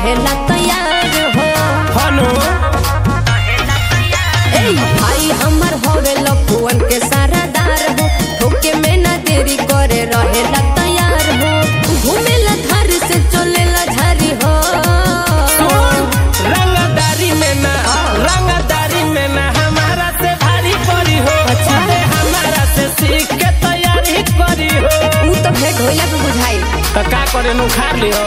रहेला तैयार हो हनु ए भाई हमर होवे लपुअन के सारादार हो ठोके में ना देरी करे रहेला तैयार हो घूमेला धार से चलेला झारी हो रंगदारी में ना रंगदारी में ना हमारा से भारी पड़ी हो अच्छा। अरे हमारा से सीख के तैयारी करी हो ऊ तो भेंट होइला पे बुझाई तो का करे नु खा लियो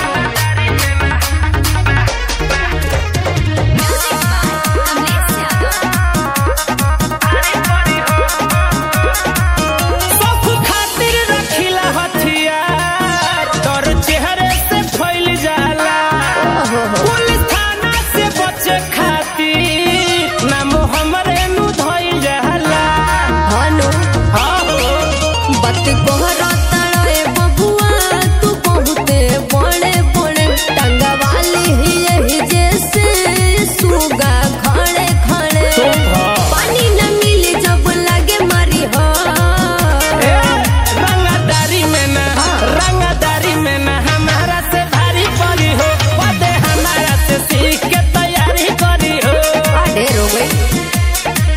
सब खातिर रखिला हथियार तोर चेहरे से फैल जाला पुलिस थाना से बचे खातिर नाम हमरे नु धइल जाला हनु हाँ हो बत कोहरा तड़े बबुआ तू बहुते बड़े बड़े टंगा वाली ही यही जैसे सुगा खड़े खड़े पानी न मिले जब लगे मारी हो ए, रंगदारी में ना रंगदारी में ना हमारा से भारी पड़ी हो पदे हमारा से सीख के तैयारी करी हो अरे रो गई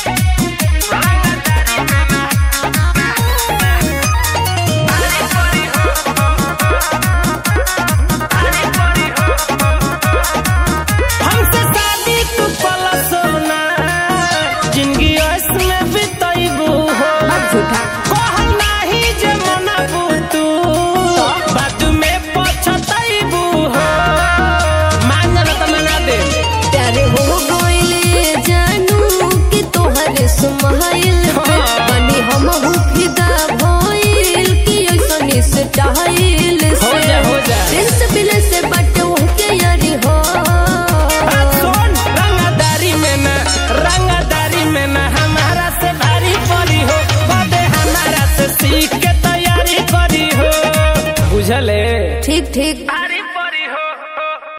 हमसे शादी तू पला सोना जिंदगी इसमें बिताइबू हो बात झूठा कहल नाही जे मनाबू तू बात में पछताइबू हो मान जाला त मना दे प्यारे हो गइले जानू कि तोहरे सुमाइल पे बनी हम हु फिदा भइल कि ऐसन स्टाइल हो से जा, हो जा। प्रिंस बिले से बटे के यारी हो सुन रंगदारी में ना रंगदारी में ना हमारा से भारी पड़ी हो बदे हमारा से सीख के तैयारी करी हो बुझले ठीक ठीक